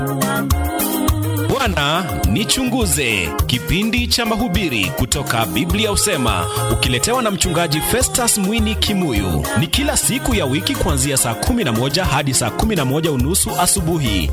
Bwana nichunguze, kipindi cha mahubiri kutoka Biblia husema, ukiletewa na mchungaji Festus Mwini Kimuyu. Ni kila siku ya wiki kuanzia saa 11 hadi saa 11 unusu asubuhi.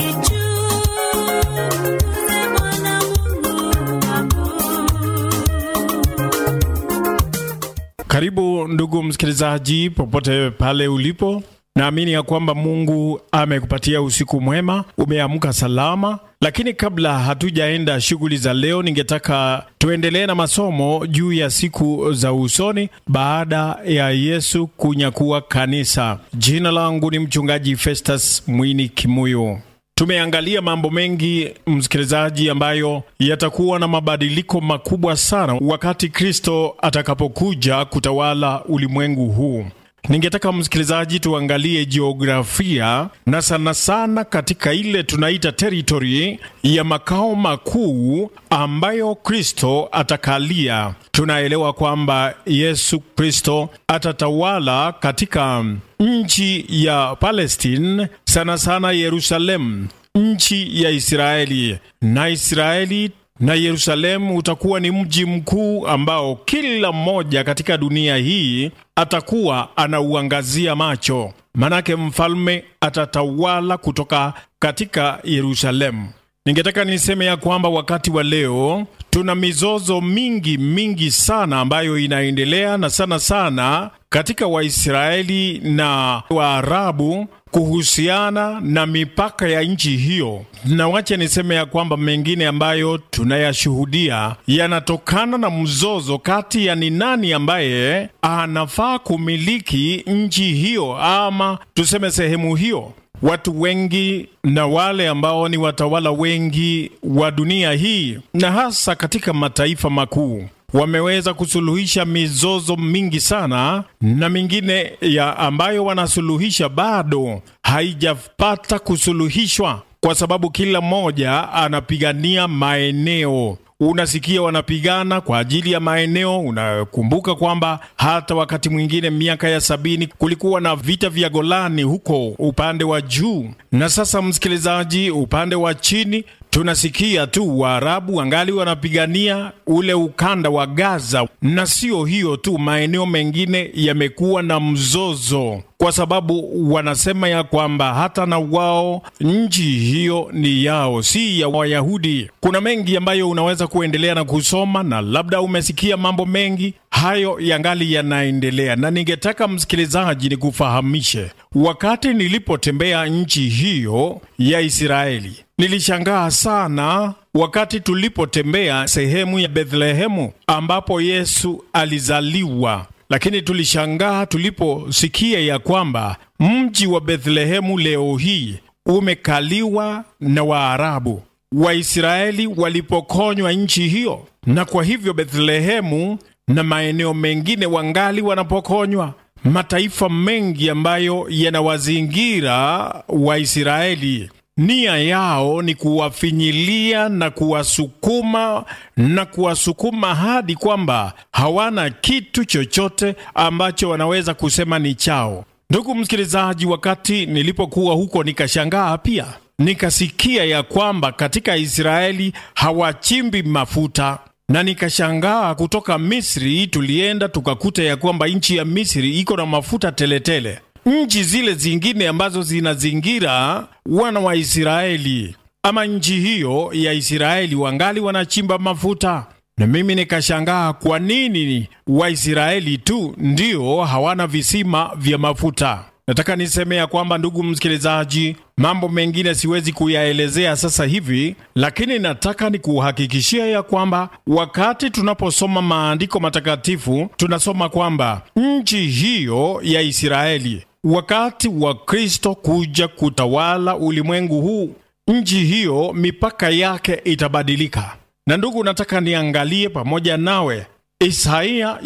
Karibu ndugu msikilizaji, popote pale ulipo, naamini ya kwamba Mungu amekupatia usiku mwema, umeamka salama. Lakini kabla hatujaenda shughuli za leo, ningetaka tuendelee na masomo juu ya siku za usoni baada ya Yesu kunyakua kanisa. Jina langu ni mchungaji Festus Mwini Kimuyu. Tumeangalia mambo mengi msikilizaji, ambayo yatakuwa na mabadiliko makubwa sana wakati Kristo atakapokuja kutawala ulimwengu huu. Ningetaka msikilizaji, tuangalie jiografia na sana sana katika ile tunaita teritori ya makao makuu ambayo Kristo atakalia. Tunaelewa kwamba Yesu Kristo atatawala katika nchi ya Palestine, sana sana Yerusalemu, nchi ya Israeli na Israeli na Yerusalemu utakuwa ni mji mkuu ambao kila mmoja katika dunia hii atakuwa anauangazia macho, manake mfalme atatawala kutoka katika Yerusalemu. Ningetaka niseme ya kwamba wakati wa leo tuna mizozo mingi mingi sana ambayo inaendelea na sana sana katika Waisraeli na Waarabu kuhusiana na mipaka ya nchi hiyo, na wacha niseme ya kwamba mengine ambayo tunayashuhudia yanatokana na mzozo kati ya ni nani ambaye anafaa kumiliki nchi hiyo ama tuseme sehemu hiyo. Watu wengi na wale ambao ni watawala wengi wa dunia hii na hasa katika mataifa makuu wameweza kusuluhisha mizozo mingi sana, na mingine ya ambayo wanasuluhisha bado haijapata kusuluhishwa, kwa sababu kila mmoja anapigania maeneo. Unasikia wanapigana kwa ajili ya maeneo. Unakumbuka kwamba hata wakati mwingine miaka ya sabini kulikuwa na vita vya Golani huko upande wa juu, na sasa msikilizaji, upande wa chini tunasikia tu Waarabu wangali wanapigania ule ukanda wa Gaza, na sio hiyo tu, maeneo mengine yamekuwa na mzozo kwa sababu wanasema ya kwamba hata na wao nchi hiyo ni yao, si ya Wayahudi. Kuna mengi ambayo unaweza kuendelea na kusoma, na labda umesikia mambo mengi hayo yangali yanaendelea, na ningetaka msikilizaji ni kufahamishe, wakati nilipotembea nchi hiyo ya Israeli nilishangaa sana wakati tulipotembea sehemu ya Bethlehemu ambapo Yesu alizaliwa lakini tulishangaa tuliposikia ya kwamba mji wa Bethlehemu leo hii umekaliwa na Waarabu. Waisraeli walipokonywa nchi hiyo, na kwa hivyo Bethlehemu na maeneo mengine wangali wanapokonywa. Mataifa mengi ambayo yanawazingira Waisraeli nia yao ni kuwafinyilia na kuwasukuma na kuwasukuma hadi kwamba hawana kitu chochote ambacho wanaweza kusema ni chao. Ndugu msikilizaji, wakati nilipokuwa huko nikashangaa pia, nikasikia ya kwamba katika Israeli hawachimbi mafuta na nikashangaa. Kutoka Misri tulienda tukakuta ya kwamba nchi ya Misri iko na mafuta teletele tele. Nchi zile zingine ambazo zinazingira wana wa Israeli ama nchi hiyo ya Israeli wangali wanachimba mafuta, na mimi nikashangaa kwa nini Waisraeli tu ndio hawana visima vya mafuta. Nataka niseme ya kwamba, ndugu msikilizaji, mambo mengine siwezi kuyaelezea sasa hivi, lakini nataka nikuhakikishia ya kwamba wakati tunaposoma maandiko matakatifu tunasoma kwamba nchi hiyo ya Israeli wakati wa Kristo kuja kutawala ulimwengu huu, nchi hiyo mipaka yake itabadilika. Na ndugu, nataka niangalie pamoja nawe Isaia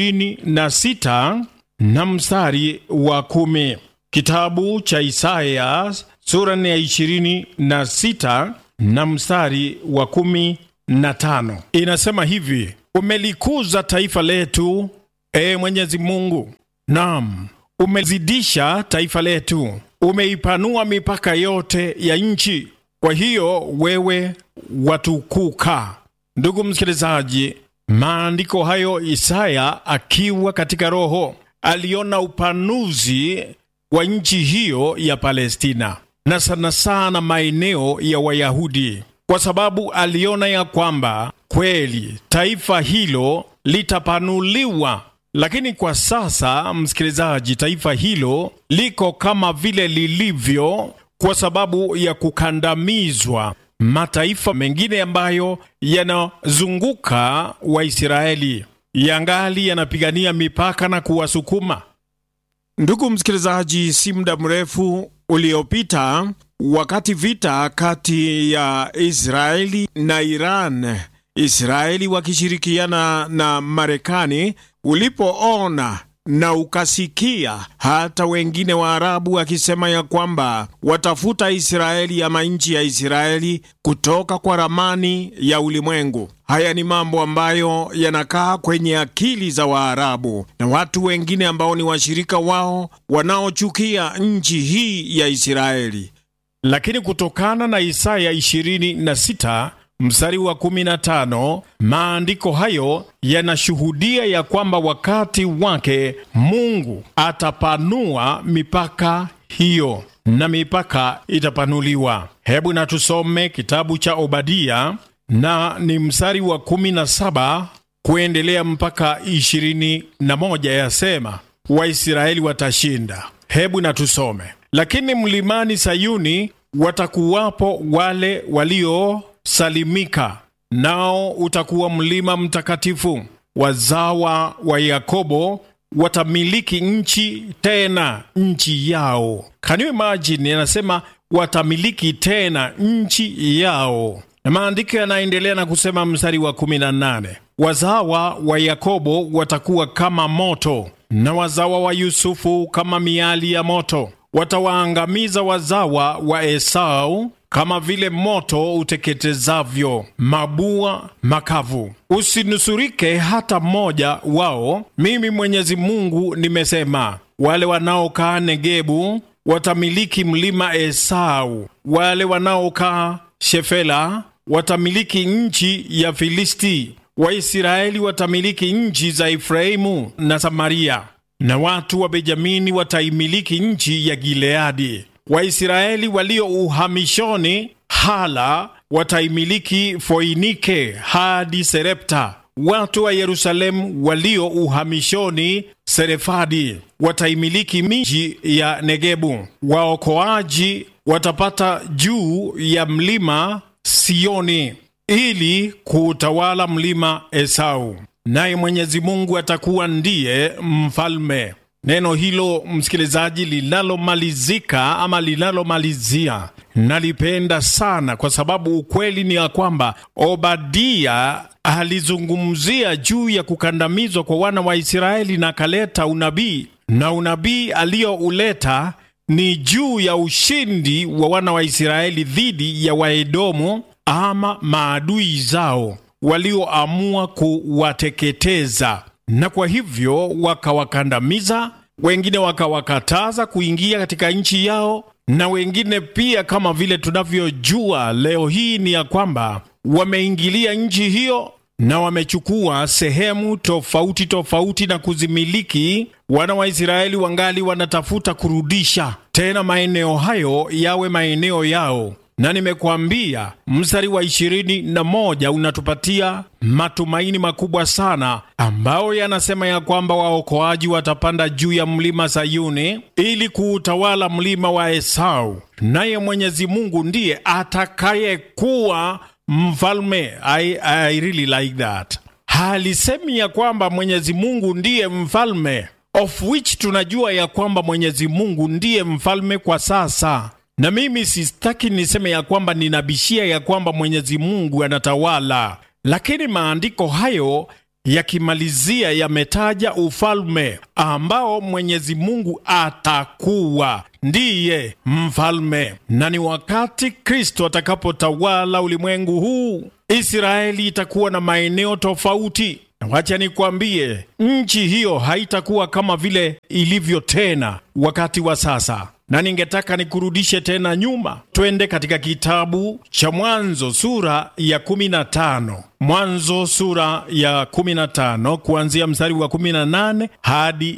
26 na mstari wa kumi. Kitabu cha Isaya sura ya 26 na mstari wa kumi na tano inasema hivi: umelikuza taifa letu, e Mwenyezi Mungu, naam umezidisha taifa letu, umeipanua mipaka yote ya nchi. Kwa hiyo wewe watukuka. Ndugu msikilizaji, maandiko hayo, Isaya akiwa katika roho aliona upanuzi wa nchi hiyo ya Palestina na sana sana maeneo ya Wayahudi, kwa sababu aliona ya kwamba kweli taifa hilo litapanuliwa. Lakini kwa sasa, msikilizaji, taifa hilo liko kama vile lilivyo kwa sababu ya kukandamizwa mataifa mengine ambayo yanazunguka Waisraeli yangali yanapigania mipaka na kuwasukuma. Ndugu msikilizaji, si muda mrefu uliopita, wakati vita kati ya Israeli na Iran, Israeli wakishirikiana na Marekani, ulipoona na ukasikia hata wengine wa Arabu wakisema ya kwamba watafuta Israeli ama nchi ya Israeli kutoka kwa ramani ya ulimwengu. Haya ni mambo ambayo yanakaa kwenye akili za Waarabu na watu wengine ambao ni washirika wao wanaochukia nchi hii ya Israeli. Lakini kutokana na Isaya 26 mstari wa 15, maandiko hayo yanashuhudia ya kwamba wakati wake Mungu atapanua mipaka hiyo na mipaka itapanuliwa. Hebu na tusome kitabu cha Obadia na ni mstari wa 17 kuendelea mpaka 21, yasema Waisraeli watashinda. Hebu na tusome: lakini mlimani Sayuni watakuwapo wale waliosalimika, nao utakuwa mlima mtakatifu. Wazawa wa Yakobo watamiliki nchi tena, nchi yao. Can you imagine? Anasema watamiliki tena nchi yao. Na maandiko yanaendelea na kusema mstari wa 18, wazawa wa Yakobo watakuwa kama moto, na wazawa wa Yusufu kama miali ya moto. Watawaangamiza wazawa wa Esau kama vile moto uteketezavyo mabua makavu. Usinusurike hata mmoja wao, mimi Mwenyezi Mungu nimesema. Wale wanaokaa Negebu watamiliki mlima Esau, wale wanaokaa Shefela watamiliki nchi ya Filisti. Waisraeli watamiliki nchi za Efraimu na Samaria, na watu wa Benjamini wataimiliki nchi ya Gileadi. Waisraeli walio uhamishoni Hala wataimiliki Foinike hadi Serepta. Watu wa Yerusalemu walio uhamishoni Serefadi wataimiliki miji ya Negebu. Waokoaji watapata juu ya mlima Sioni ili kuutawala mlima Esau, naye Mwenyezi Mungu atakuwa ndiye mfalme. Neno hilo msikilizaji, linalomalizika ama linalomalizia nalipenda sana, kwa sababu ukweli ni ya kwamba Obadia alizungumzia juu ya kukandamizwa kwa wana wa Israeli na akaleta unabii, na unabii aliyouleta ni juu ya ushindi wa wana wa Israeli dhidi ya Waedomu ama maadui zao walioamua kuwateketeza na kwa hivyo wakawakandamiza, wengine wakawakataza kuingia katika nchi yao, na wengine pia, kama vile tunavyojua leo hii, ni ya kwamba wameingilia nchi hiyo na wamechukua sehemu tofauti tofauti na kuzimiliki. Wana wa Israeli wangali wanatafuta kurudisha tena maeneo hayo yawe maeneo yao na nimekuambia mstari wa ishirini na moja unatupatia matumaini makubwa sana, ambayo yanasema ya kwamba waokoaji watapanda juu ya mlima Sayuni ili kuutawala mlima wa Esau, naye Mwenyezi Mungu ndiye atakayekuwa mfalme. I, I really like that. Halisemi ya kwamba Mwenyezi Mungu ndiye mfalme, of which tunajua ya kwamba Mwenyezi Mungu ndiye mfalme kwa sasa na mimi sistaki niseme ya kwamba ninabishia ya kwamba Mwenyezi Mungu anatawala, lakini maandiko hayo yakimalizia yametaja ufalme ambao Mwenyezi Mungu atakuwa ndiye mfalme, na ni wakati Kristo atakapotawala ulimwengu huu, Israeli itakuwa na maeneo tofauti. Na wacha nikwambie, nchi hiyo haitakuwa kama vile ilivyo tena wakati wa sasa. na ningetaka nikurudishe tena nyuma, twende katika kitabu cha Mwanzo sura ya 15. Mwanzo sura ya 15 kuanzia mstari wa 18 hadi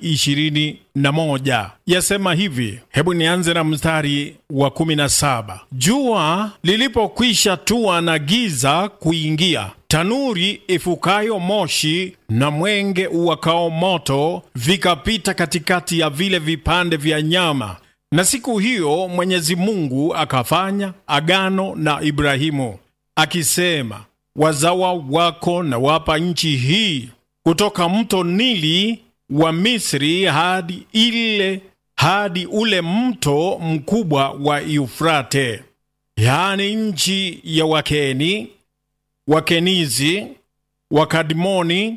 21, yasema hivi. Hebu nianze na mstari wa 17. Jua lilipokwisha tua na giza kuingia, tanuri ifukayo moshi na mwenge uwakao moto vikapita katikati ya vile vipande vya nyama. Na siku hiyo Mwenyezi Mungu akafanya agano na Ibrahimu akisema, wazawa wako na wapa nchi hii kutoka mto Nili wa Misri hadi ile hadi ule mto mkubwa wa Yufrate, yaani nchi ya Wakeni, Wakenizi, Wakadmoni,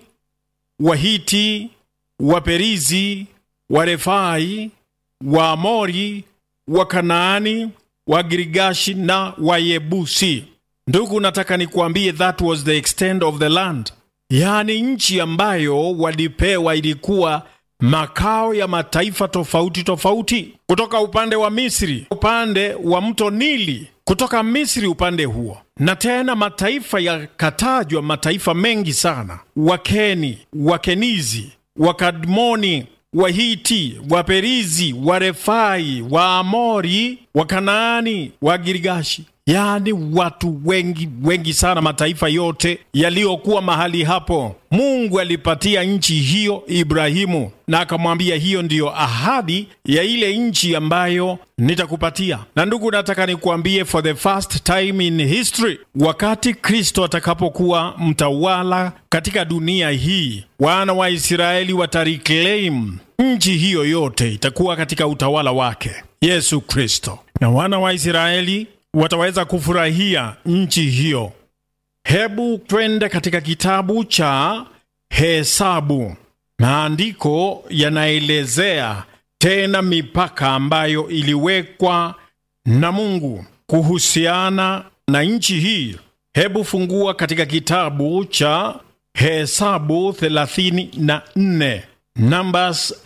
Wahiti, Waperizi, Warefai, Waamori, Wakanaani, Wagirigashi na Wayebusi. Ndugu, nataka nikuambie, that was the extent of the land, yaani nchi ambayo walipewa ilikuwa makao ya mataifa tofauti tofauti, kutoka upande wa Misri, upande wa mto Nili, kutoka Misri upande huo, na tena mataifa yakatajwa, mataifa mengi sana: Wakeni, Wakenizi, Wakadmoni, Wahiti, Waperizi, Warefai, Waamori, Wakanaani, Wagirigashi, yaani watu wengi wengi sana, mataifa yote yaliyokuwa mahali hapo. Mungu alipatia nchi hiyo Ibrahimu na akamwambia, hiyo ndiyo ahadi ya ile nchi ambayo nitakupatia. Na ndugu, nataka nikuambie, for the first time in history, wakati Kristo atakapokuwa mtawala katika dunia hii, wana wa Israeli watareclaim nchi hiyo yote, itakuwa katika utawala wake Yesu Kristo, na wana wa Israeli wataweza kufurahia nchi hiyo. Hebu twende katika kitabu cha Hesabu. Maandiko yanaelezea tena mipaka ambayo iliwekwa na Mungu kuhusiana na nchi hii. Hebu fungua katika kitabu cha Hesabu 34, Numbers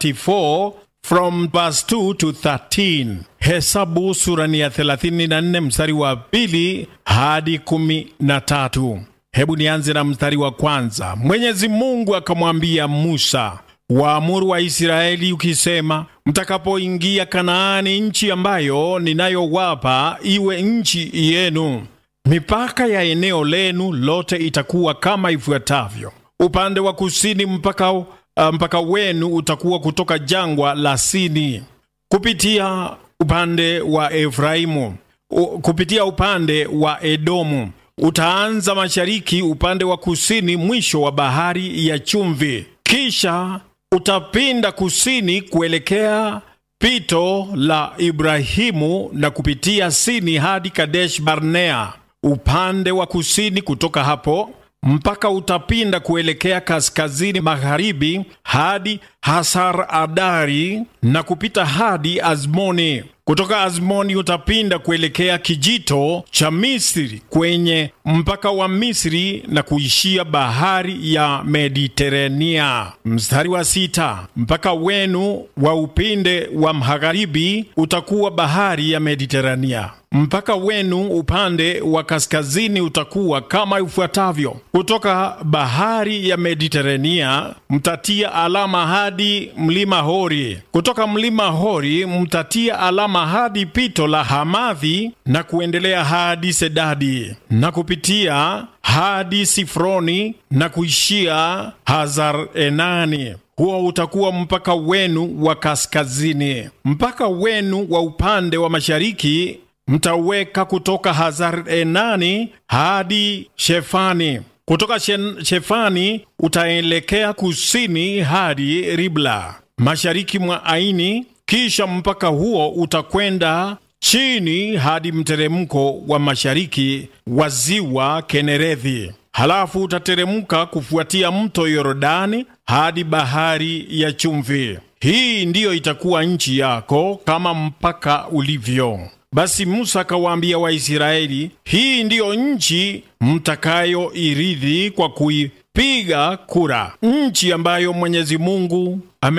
34 from verse 2 to 13. Hesabu sura ni ya 34 mstari wa pili hadi kumi na tatu. Hebu nianze na mstari wa kwanza. Mwenyezi Mungu akamwambia Musa, waamuru wa Israeli ukisema, mtakapoingia Kanaani, nchi ambayo ninayowapa iwe nchi yenu, mipaka ya eneo lenu lote itakuwa kama ifuatavyo: upande wa kusini mpaka uh, mpaka wenu utakuwa kutoka jangwa la Sini kupitia upande wa Efraimu, kupitia upande wa Edomu utaanza mashariki, upande wa kusini, mwisho wa bahari ya chumvi. Kisha utapinda kusini kuelekea pito la Ibrahimu na kupitia Sini hadi Kadesh Barnea upande wa kusini. Kutoka hapo mpaka utapinda kuelekea kaskazini magharibi hadi Hasar Adari na kupita hadi Azmoni. Kutoka Azmoni utapinda kuelekea kijito cha Misri kwenye mpaka wa Misri na kuishia bahari ya Mediterania. Mstari wa sita, mpaka wenu wa upinde wa magharibi utakuwa bahari ya Mediterania. Mpaka wenu upande wa kaskazini utakuwa kama ifuatavyo: kutoka bahari ya Mediterania mtatia alama hadi mlima Hori, kutoka mlima Hori mtatia alama hadi pito la Hamadhi na kuendelea hadi Sedadi na kupitia hadi Sifroni na kuishia Hazar Enani. Huo utakuwa mpaka wenu wa kaskazini. Mpaka wenu wa upande wa mashariki mtaweka kutoka Hazar Enani hadi Shefani. Kutoka Shefani utaelekea kusini hadi Ribla mashariki mwa Aini. Kisha mpaka huo utakwenda chini hadi mteremko wa mashariki wa ziwa Kenerethi. Halafu utateremka kufuatia mto Yordani hadi bahari ya chumvi. Hii ndiyo itakuwa nchi yako kama mpaka ulivyo. Basi Musa akawaambia Waisraeli, hii ndiyo nchi mtakayoirithi kwa, kui, piga kura. Nchi ambayo Mwenyezi Mungu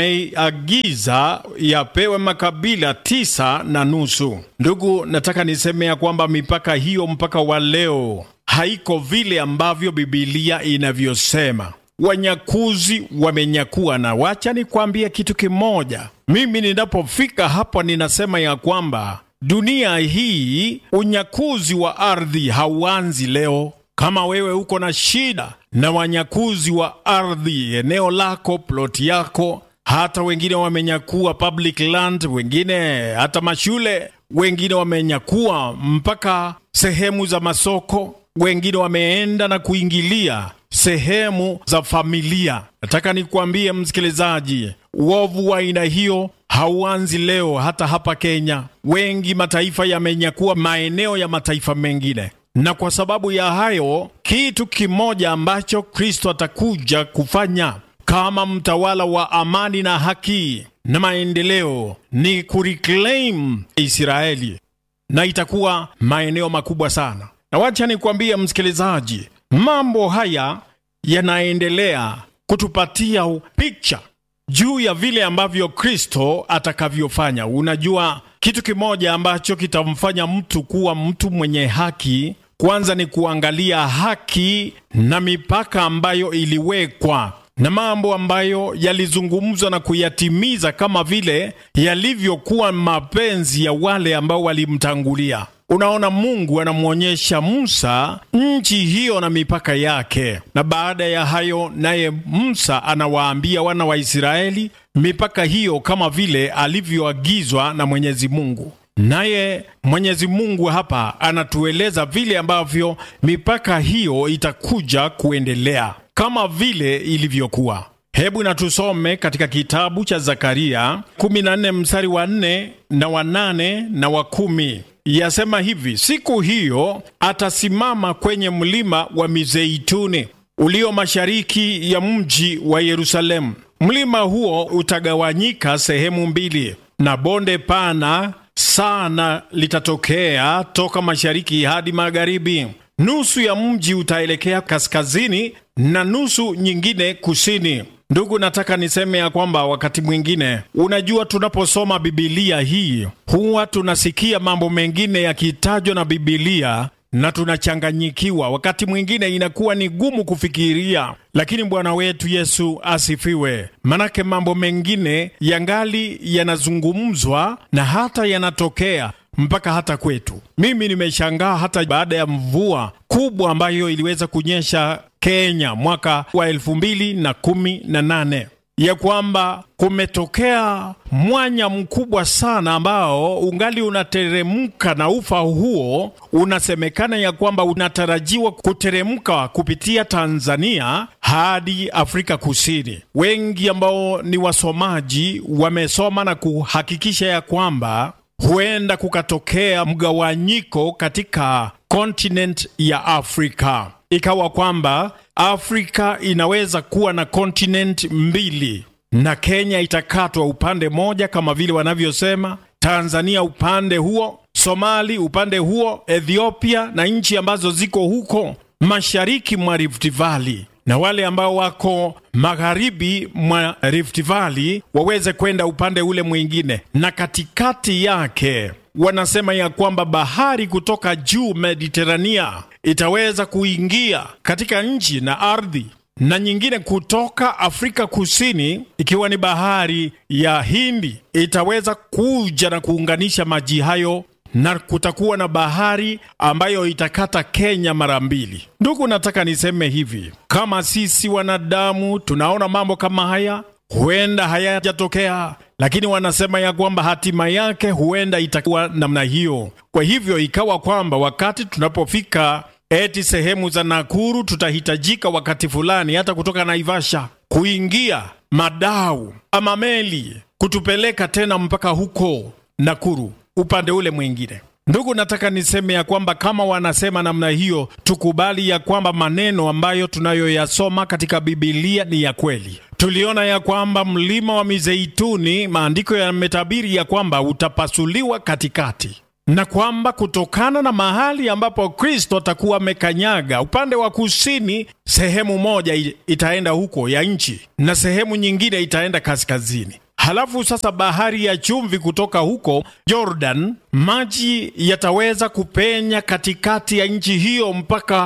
ameiagiza yapewe makabila tisa na nusu. Ndugu, nataka niseme ya kwamba mipaka hiyo mpaka wa leo haiko vile ambavyo Bibilia inavyosema. Wanyakuzi wamenyakua, na wacha nikwambie kitu kimoja. Mimi ninapofika hapo, ninasema ya kwamba dunia hii, unyakuzi wa ardhi hauanzi leo. Kama wewe uko na shida na wanyakuzi wa ardhi, eneo lako, ploti yako, hata wengine wamenyakua public land, wengine hata mashule, wengine wamenyakua mpaka sehemu za masoko, wengine wameenda na kuingilia sehemu za familia. Nataka nikuambie msikilizaji, uovu wa aina hiyo hauanzi leo. Hata hapa Kenya, wengi mataifa yamenyakua maeneo ya mataifa mengine, na kwa sababu ya hayo, kitu kimoja ambacho Kristo atakuja kufanya kama mtawala wa amani na haki na maendeleo ni kureclaim Israeli, na itakuwa maeneo makubwa sana. Na wacha nikwambie msikilizaji, mambo haya yanaendelea kutupatia picha juu ya vile ambavyo Kristo atakavyofanya. Unajua, kitu kimoja ambacho kitamfanya mtu kuwa mtu mwenye haki, kwanza ni kuangalia haki na mipaka ambayo iliwekwa na mambo ambayo yalizungumzwa na kuyatimiza kama vile yalivyokuwa mapenzi ya wale ambao walimtangulia. Unaona, Mungu anamwonyesha Musa nchi hiyo na mipaka yake, na baada ya hayo, naye Musa anawaambia wana wa Israeli mipaka hiyo kama vile alivyoagizwa na Mwenyezi Mungu. Naye Mwenyezi Mungu hapa anatueleza vile ambavyo mipaka hiyo itakuja kuendelea kama vile ilivyokuwa. Hebu na tusome katika kitabu cha Zakaria 14 mstari wa 4 na wa 8 na wa kumi. Yasema hivi: siku hiyo atasimama kwenye mlima wa Mizeituni ulio mashariki ya mji wa Yerusalemu. Mlima huo utagawanyika sehemu mbili, na bonde pana sana litatokea toka mashariki hadi magharibi. Nusu ya mji utaelekea kaskazini na nusu nyingine kusini. Ndugu, nataka niseme ya kwamba wakati mwingine, unajua, tunaposoma Bibilia hii huwa tunasikia mambo mengine yakitajwa na Bibilia na tunachanganyikiwa. Wakati mwingine inakuwa ni gumu kufikiria, lakini Bwana wetu Yesu asifiwe. Manake mambo mengine yangali yanazungumzwa na hata yanatokea mpaka hata kwetu. Mimi nimeshangaa hata baada ya mvua kubwa ambayo iliweza kunyesha Kenya mwaka wa elfu mbili na kumi na nane ya kwamba kumetokea mwanya mkubwa sana ambao ungali unateremka, na ufa huo unasemekana ya kwamba unatarajiwa kuteremka kupitia Tanzania hadi Afrika Kusini. Wengi ambao ni wasomaji wamesoma na kuhakikisha ya kwamba huenda kukatokea mgawanyiko katika kontinent ya Afrika, ikawa kwamba Afrika inaweza kuwa na kontinent mbili, na Kenya itakatwa upande moja kama vile wanavyosema, Tanzania upande huo, Somali upande huo, Ethiopia na nchi ambazo ziko huko mashariki mwa Rift Valley na wale ambao wako magharibi mwa Rift Valley waweze kwenda upande ule mwingine, na katikati yake wanasema ya kwamba bahari kutoka juu Mediterania itaweza kuingia katika nchi na ardhi, na nyingine kutoka Afrika Kusini, ikiwa ni bahari ya Hindi, itaweza kuja na kuunganisha maji hayo na kutakuwa na bahari ambayo itakata Kenya mara mbili. Ndugu, nataka niseme hivi, kama sisi wanadamu tunaona mambo kama haya, huenda hayajatokea, lakini wanasema ya kwamba hatima yake huenda itakuwa namna hiyo. Kwa hivyo ikawa kwamba wakati tunapofika eti sehemu za Nakuru, tutahitajika wakati fulani hata kutoka Naivasha kuingia madau ama meli kutupeleka tena mpaka huko Nakuru upande ule mwingine. Ndugu, nataka niseme ya kwamba kama wanasema namna hiyo, tukubali ya kwamba maneno ambayo tunayoyasoma katika Bibilia ni ya kweli. Tuliona ya kwamba mlima wa Mizeituni, maandiko yametabiri ya kwamba utapasuliwa katikati, na kwamba kutokana na mahali ambapo Kristo atakuwa amekanyaga, upande wa kusini, sehemu moja itaenda huko ya nchi na sehemu nyingine itaenda kaskazini. Halafu sasa bahari ya chumvi kutoka huko Jordan, maji yataweza kupenya katikati ya nchi hiyo mpaka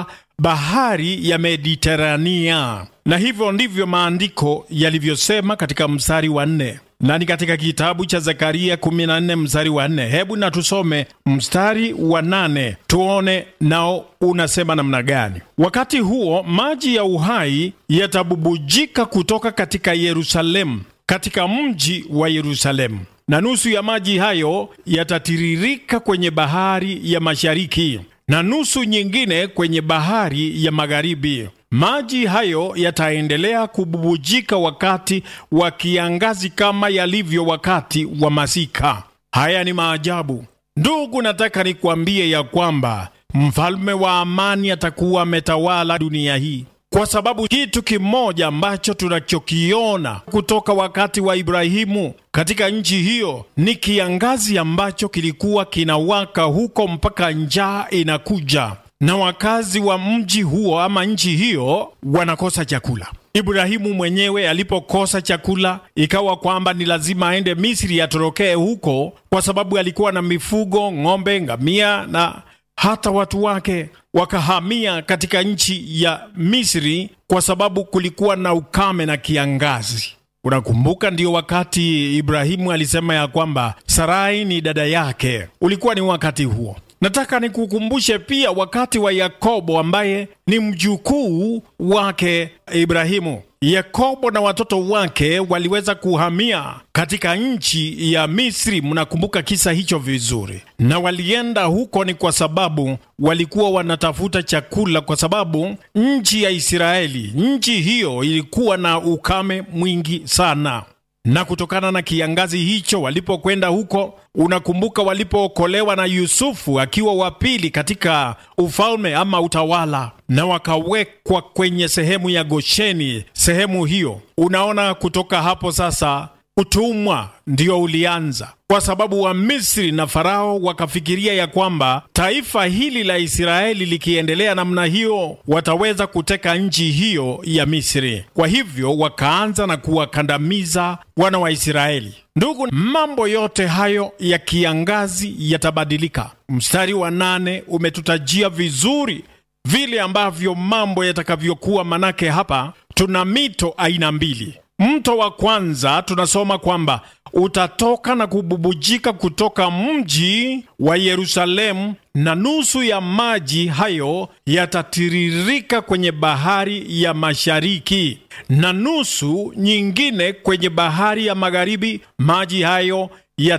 bahari ya Mediterania, na hivyo ndivyo maandiko yalivyosema katika mstari wa nne na ni katika kitabu cha Zekaria 14 mstari wa 4. Hebu na tusome mstari wa nane tuone nao unasema namna gani. Wakati huo maji ya uhai yatabubujika kutoka katika Yerusalemu, katika mji wa Yerusalemu, na nusu ya maji hayo yatatiririka kwenye bahari ya mashariki na nusu nyingine kwenye bahari ya magharibi. Maji hayo yataendelea kububujika wakati wa kiangazi kama yalivyo wakati wa masika. Haya ni maajabu, ndugu. Nataka nikwambie ya kwamba mfalme wa amani atakuwa ametawala dunia hii, kwa sababu kitu kimoja ambacho tunachokiona kutoka wakati wa Ibrahimu katika nchi hiyo ni kiangazi ambacho kilikuwa kinawaka huko mpaka njaa inakuja na wakazi wa mji huo ama nchi hiyo wanakosa chakula. Ibrahimu mwenyewe alipokosa chakula, ikawa kwamba ni lazima aende Misri, atorokee huko, kwa sababu alikuwa na mifugo, ng'ombe, ngamia na hata watu wake wakahamia katika nchi ya Misri kwa sababu kulikuwa na ukame na kiangazi. Unakumbuka, ndio wakati Ibrahimu alisema ya kwamba Sarai ni dada yake. Ulikuwa ni wakati huo. Nataka nikukumbushe pia wakati wa Yakobo ambaye ni mjukuu wake Ibrahimu. Yakobo na watoto wake waliweza kuhamia katika nchi ya Misri. Mnakumbuka kisa hicho vizuri, na walienda huko ni kwa sababu walikuwa wanatafuta chakula, kwa sababu nchi ya Israeli, nchi hiyo ilikuwa na ukame mwingi sana na kutokana na kiangazi hicho walipokwenda huko, unakumbuka walipookolewa na Yusufu akiwa wa pili katika ufalme ama utawala, na wakawekwa kwenye sehemu ya Gosheni. Sehemu hiyo, unaona, kutoka hapo sasa utumwa ndio ulianza, kwa sababu wa Misri na Farao wakafikiria ya kwamba taifa hili la Israeli likiendelea namna hiyo wataweza kuteka nchi hiyo ya Misri. Kwa hivyo wakaanza na kuwakandamiza wana wa Israeli. Ndugu, mambo yote hayo ya kiangazi yatabadilika. Mstari wa nane umetutajia vizuri vile ambavyo mambo yatakavyokuwa, manake hapa tuna mito aina mbili. Mto wa kwanza tunasoma kwamba utatoka na kububujika kutoka mji wa Yerusalemu, na nusu ya maji hayo yatatiririka kwenye bahari ya mashariki, na nusu nyingine kwenye bahari ya magharibi. Maji hayo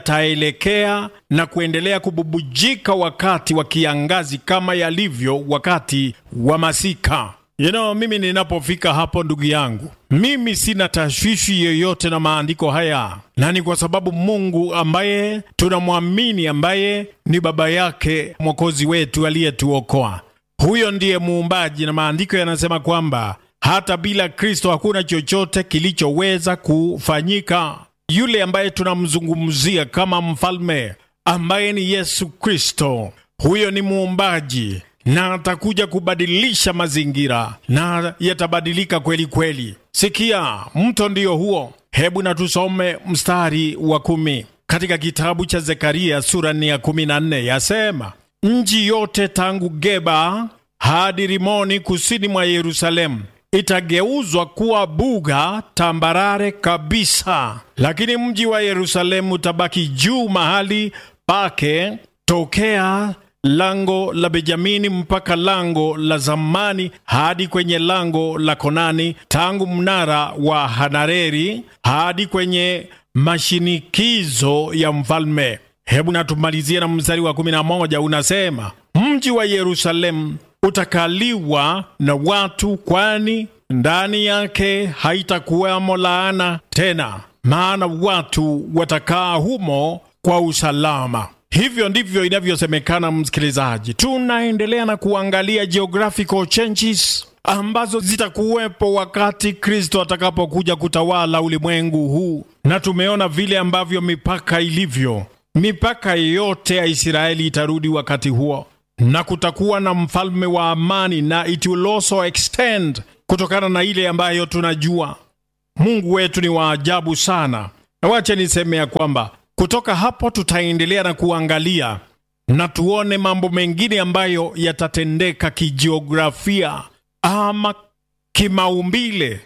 yataelekea na kuendelea kububujika wakati wa kiangazi kama yalivyo wakati wa masika. You know, mimi ninapofika hapo, ndugu yangu, mimi sina tashwishi yoyote na maandiko haya, na ni kwa sababu Mungu ambaye tunamwamini, ambaye ni baba yake mwokozi wetu aliyetuokoa, huyo ndiye muumbaji, na maandiko yanasema kwamba hata bila Kristo hakuna chochote kilichoweza kufanyika. Yule ambaye tunamzungumzia kama mfalme ambaye ni Yesu Kristo, huyo ni muumbaji na atakuja kubadilisha mazingira na yatabadilika kweli kweli. Sikia, mto ndio huo. Hebu na tusome mstari wa kumi katika kitabu cha Zekaria sura ni ya kumi na nne yasema, nchi yote tangu Geba hadi Rimoni kusini mwa Yerusalemu itageuzwa kuwa buga tambarare kabisa, lakini mji wa Yerusalemu utabaki juu mahali pake tokea lango la Benjamini mpaka lango la zamani hadi kwenye lango la Konani, tangu mnara wa Hanareri hadi kwenye mashinikizo ya mfalme. Hebu natumalizie na mstari wa kumi na moja unasema, mji wa Yerusalemu utakaliwa na watu, kwani ndani yake haitakuwamo laana tena, maana watu watakaa humo kwa usalama. Hivyo ndivyo inavyosemekana, msikilizaji. Tunaendelea na kuangalia geographical changes ambazo zitakuwepo wakati Kristo atakapokuja kutawala ulimwengu huu, na tumeona vile ambavyo mipaka ilivyo mipaka yote ya Israeli itarudi wakati huo, na kutakuwa na mfalme wa amani, na it will also extend kutokana na ile ambayo tunajua. Mungu wetu ni wa ajabu sana, na wache niseme ya kwamba kutoka hapo tutaendelea na kuangalia na tuone mambo mengine ambayo yatatendeka kijiografia ama kimaumbile.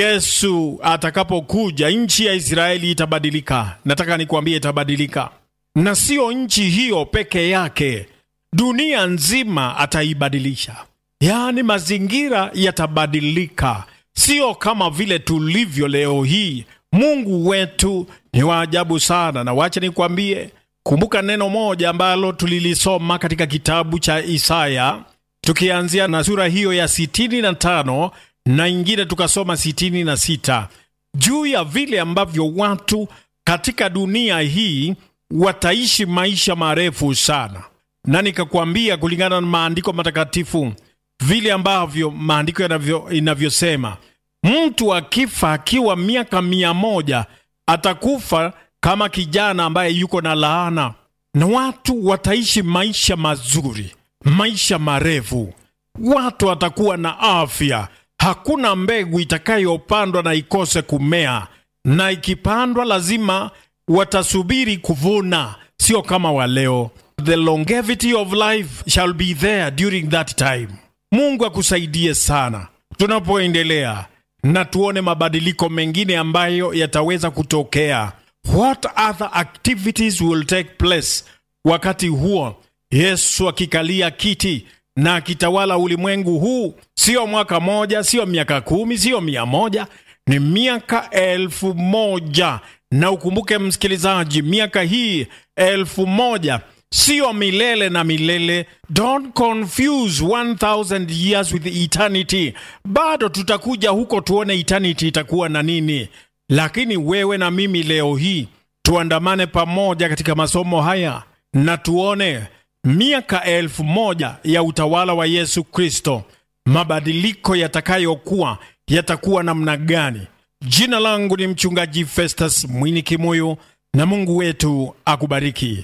Yesu atakapokuja, nchi ya Israeli itabadilika. Nataka nikuambie, itabadilika, na sio nchi hiyo peke yake, dunia nzima ataibadilisha. Yaani mazingira yatabadilika, sio kama vile tulivyo leo hii. Mungu wetu ni wa ajabu sana, na wacha nikwambie, kumbuka neno moja ambalo tulilisoma katika kitabu cha Isaya, tukianzia na sura hiyo ya sitini na tano na ingine tukasoma sitini na sita juu ya vile ambavyo watu katika dunia hii wataishi maisha marefu sana, na nikakwambia kulingana na maandiko matakatifu vile ambavyo maandiko yanavyo inavyosema mtu akifa akiwa miaka mia moja atakufa kama kijana ambaye yuko na laana, na watu wataishi maisha mazuri, maisha marefu, watu watakuwa na afya. Hakuna mbegu itakayopandwa na ikose kumea, na ikipandwa lazima watasubiri kuvuna, sio kama wa leo. The longevity of life shall be there during that time. Mungu akusaidie sana tunapoendelea na tuone mabadiliko mengine ambayo yataweza kutokea. What other activities will take place wakati huo Yesu akikalia kiti na akitawala ulimwengu huu? Sio mwaka moja, sio miaka kumi, sio mia moja, ni miaka elfu moja. Na ukumbuke msikilizaji, miaka hii elfu moja sio milele na milele. Don't confuse 1000 years with eternity. Bado tutakuja huko tuone eternity itakuwa na nini, lakini wewe na mimi leo hii tuandamane pamoja katika masomo haya na tuone miaka elfu moja ya utawala wa Yesu Kristo, mabadiliko yatakayokuwa yatakuwa namna gani. Jina langu ni mchungaji Festus Mwini Kimuyu, na Mungu wetu akubariki.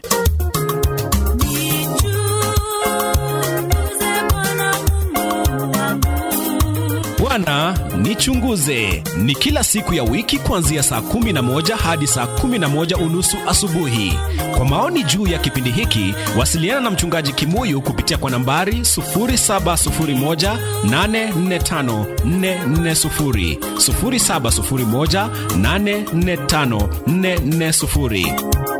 Bwana nichunguze ni kila siku ya wiki kuanzia saa kumi na moja hadi saa kumi na moja unusu asubuhi. Kwa maoni juu ya kipindi hiki, wasiliana na mchungaji Kimuyu kupitia kwa nambari 0701845440, 0701845440.